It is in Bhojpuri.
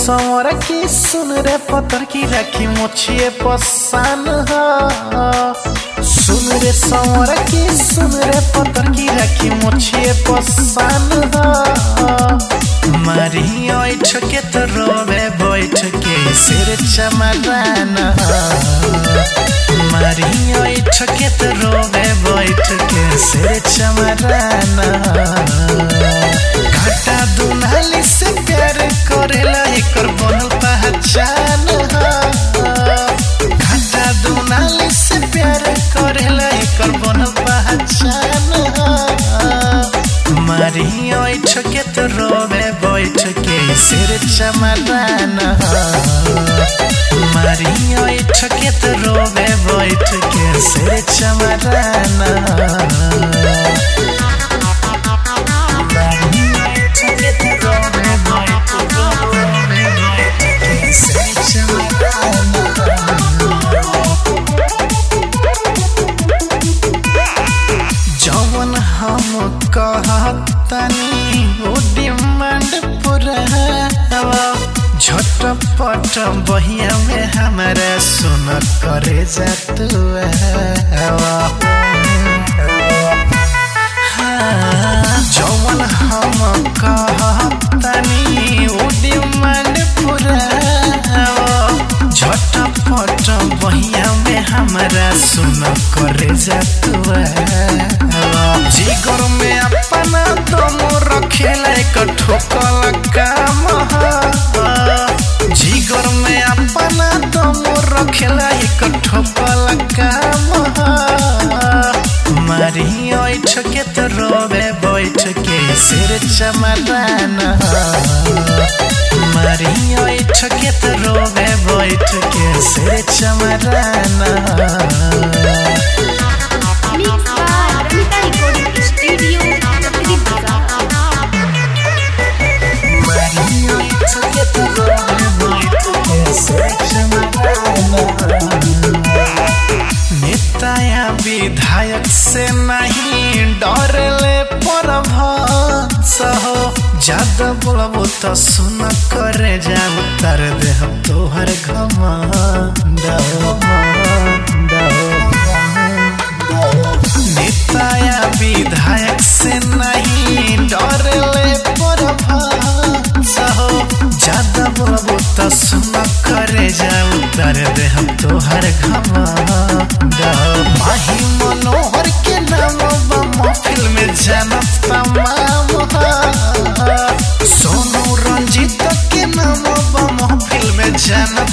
सवर की सुन रे पतर की राखी मोछिए पसान सुन रे सवर की सुन रे पतर की राखी मोछिए पसान मारी ओइठ के तो रोवे बैठ के सिर चमरान मारी ओइठ के तो रोवे बैठ के सिर चमरान घाटा दुनाली से प्यार करेला एकर बनल पहचान घाटा दुनाली से प्यार करेला एकर बनल पहचान मारी ओइठ के तो रोवे बैठ के सिर चमरान मारी ओइठ के तो रोवे बैठ के सिर चमरान जवन हम कहतनी वो डिमांड पूरा झटपट बहिया में हमारा सुन करे जात जवन हम कहतनी वो डिमांड पूरा झटपट बहिया में हमारा सुन करे जातुआ जिगर में अपना दम रखेला एक ठोकल काम जिगर में अपना दम रखेला एक ठोकल काम मारी ओइठ के तो रोवे बैठ के सिर चमरान मारी ओइठ के तो रोवे बैठ के सिर चमरान Mix by Ramita Recording Studio, Chakri Bazaar. नेताया विधायक से नहीं डरले पर हो ज्यादा बोलबो तो सुन करे जाऊ तर देह तोहर घमंड नेताया विधायक से नहीं डरले पर हो ज्यादा बोलबो तो सुन करे जाऊ तर देह तोहर घमंड माही मनोहर के नाम बा महफिल में जनत तमाम सोनू रंजीत के नाम बा महफिल में जनत